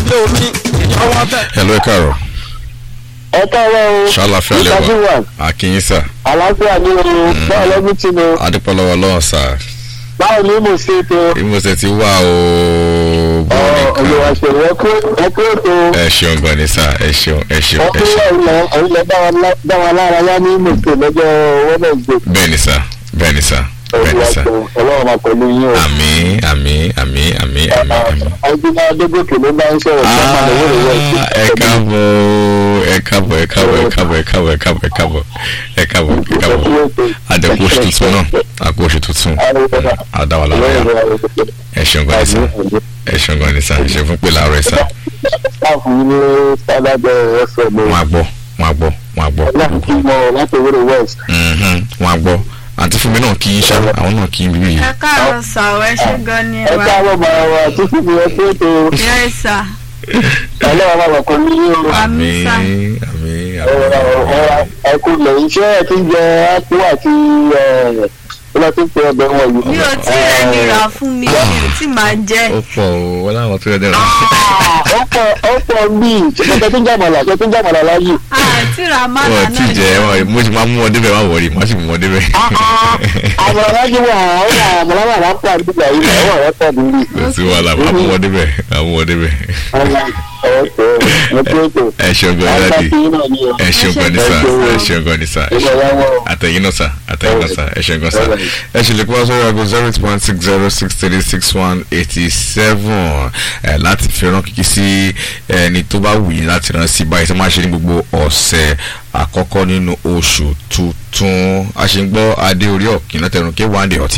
lé omi ìjọba tẹ. hello ẹ káàárọ̀ ẹ káàárọ̀ o ṣàlàfíà lẹ Mr. wà Gilwan, àkíyín sà àlàáfíà ni o báwo lẹ́bí tí mo adúpọ̀lọ́wọ́ lọ́wọ́ sà báwo ni mo ṣe tó ìmọ̀ọ́sẹ̀ ti wà o bọ́ọ̀lì olùwà kan ṣèlú ẹ kú ètò ẹ ṣeun gan ni sà ẹ ṣeun ẹ ṣeun ẹ ọkùnrin ṣeun ilẹ̀ ilẹ̀ dá wa lára yá ní mọ̀tò lọ́jọ́ wednesday bẹ́ẹ̀ ni sà bẹ́ẹ̀ ni sà bẹ́ẹ̀ ni olùwà sà ṣèlú ọlọ́run máa pẹ̀lú yín o. àmì àmì àmì àmì àmì àmì. ọdúnlá adégòkè ló bá ń sọ̀rọ̀ sí ọmọ ìwé ìwé Ah, ẹ káàbọ̀ ẹ káàbọ̀ ẹ káàbọ̀ ẹ káàbọ̀ ẹ káàbọ̀ ẹ káàbọ̀ ẹ káàbọ̀ ẹ káàbọ̀ ẹ káàbọ̀ àdẹ̀kù oṣù tuntun náà àkó oṣù tuntun àdáwàlá rẹ̀ ẹ ṣeun gan ni sà ẹ ṣeun gan ni sà ẹ ṣeun fún pé láàárọ̀ ẹ sà káàfù yín ní sábàbẹ̀ ẹ̀fẹ̀ mi wọn á gbọ́ wọn á gbọ́ wọn á gbọ́ láti kí mọ láti ìwé west. Mhm, wọn á gbọ́ àǹtí fún mi náà kí yín ṣá àwọn náà kí yín bíbí yìí ẹ káàárọ̀ sà ọ ẹ ṣe gan ni ẹ wa káàárọ̀ máa wà títí mi ẹ pé ètò yẹ sà ọlọ́run máa wà pẹ̀lú yín o. àmì Àmín, sà. àmì ẹkú lẹ̀ iṣẹ́ ẹ ti ń jẹ ápú àti ọlọ́ tó ń pe ọbẹ̀ wọn yìí. mi ò tí ẹ nira fún mi mi ò tí máa jẹ ó pọ̀ o wọn láwọn tó yẹ dẹ́rọ. ó pọ̀ ó pọ̀ bíi ṣe tó ń jàmàlà ṣe tó ń jàmàlà láyé. àti ra mánà wọn ti náà jẹ wọn mo ti máa mú wọn débẹ̀ má wọrí má sì mú wọn débẹ̀. àmàlà láyé wà ó wà àmàlà wà lápá àdúgbò yìí là ó wà lápá àdúgbò. kò sí wàhálà má mú wọn débẹ̀ má mú wọn débẹ̀. ẹ ṣeun gan ni dáàdi ẹ ṣeun gan ni sà ẹ ṣeun gan ni sà ẹ ṣeun àtẹ̀yìn náà sà àtẹ̀yìn náà sà ẹ ṣeun gan sà ẹ ṣe lè kó wá sórí aago zero eight one six zero six three six one eighty seven ẹ láti fi rán kíkí sí ẹni tó bá wù yín láti rán sí báyìí tó máa ṣe ní gbogbo ọ̀sẹ̀ àkọ́kọ́ nínú oṣù tuntun a ṣe ń gbọ́ adé orí ọ̀kìn látẹnu kí wọ́n á dé ọtí